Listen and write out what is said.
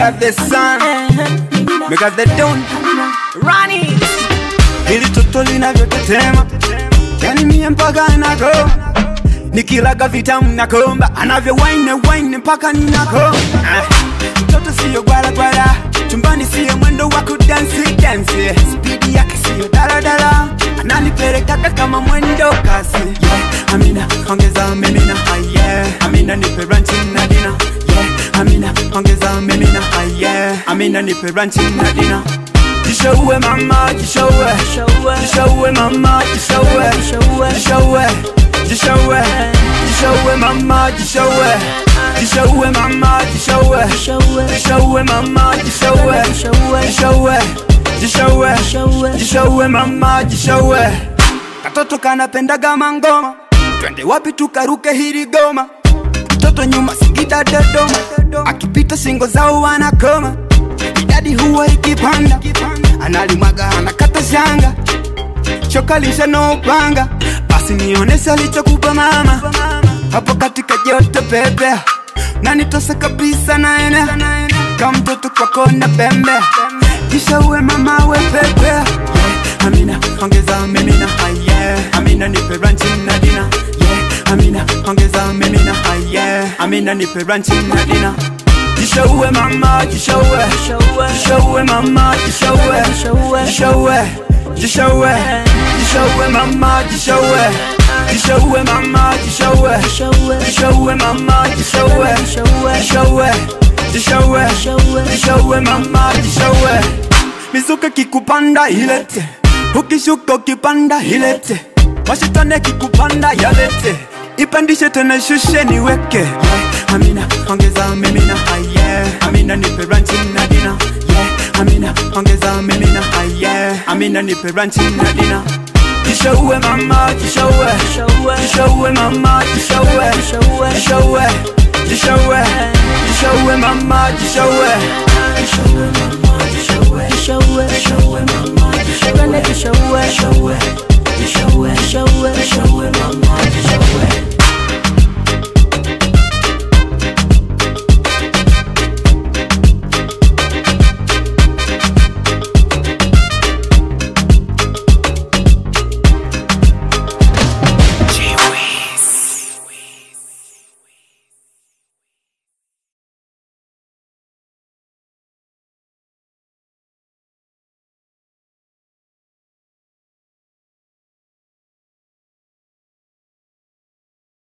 got the sun, we got the dawn. Rani Hili toto linavyotetema, yani mie mpaka nakoma, nikilaga vitamu nakomba, anavyo wine wine mpaka ninakoma. Ah, Mtoto siyo gwala gwala, chumbani siyo mwendo wa kudansi dansi, spidi yake siyo daladala, ananipelekaga kama mwendo kasi. Yeah, Amina ongeza mimina, ah, yeah. Amina nipe ranchi na dina, yeah. Amina ongeza mimina, ah, yeah. Amina nipe ranchi na dina. Jishowe mama, jishowe Jishowe mama, jishowe Jishowe, jishowe Jishowe mama, jishowe Jishowe mama, jishowe Jishowe mama, jishowe Jishowe, jishowe Jishowe mama, jishowe Katoto kanapendaga mangoma Twende wapi tukaruke hili goma Mtoto nyuma Singida Dodoma Akipita singo zao wanakoma idadi huwa ikipanda analimwaga anakata shanga choka lisha no upanga basi nionese alichokupa mama hapo katika joto pepe na nitose kabisa naene kama mtoto kwako na pembe kisha uwe mama we pepe yeah. amina ongeza mimina ah, yeah. amina nipe ranchi na dina yeah. amina ongeza mimina ah, yeah. amina nipe ranchi na dina Jishowe mama, jishowe Jishowe mama, jishowe Jishowe, jishowe Jishowe mama, jishowe Jishowe mama, jishowe Jishowe mama, jishowe Jishowe, jishowe Jishowe mama, jishowe Mizuka kikupanda ilete Ukishuka ukipanda ilete Washitane kikupanda yalete Ipandishe tena shushe niweke Amina ongeza mimina ah, yeah. Amina nipe ranchi na dina yeah. Amina ongeza mimina ah, yeah. Amina nipe ranchi na dina Jishowe mama jishowe Jishowe mama jishowe Jishowe Jishowe Jishowe mama jishowe Jishowe mama jishowe Jishowe mama jishowe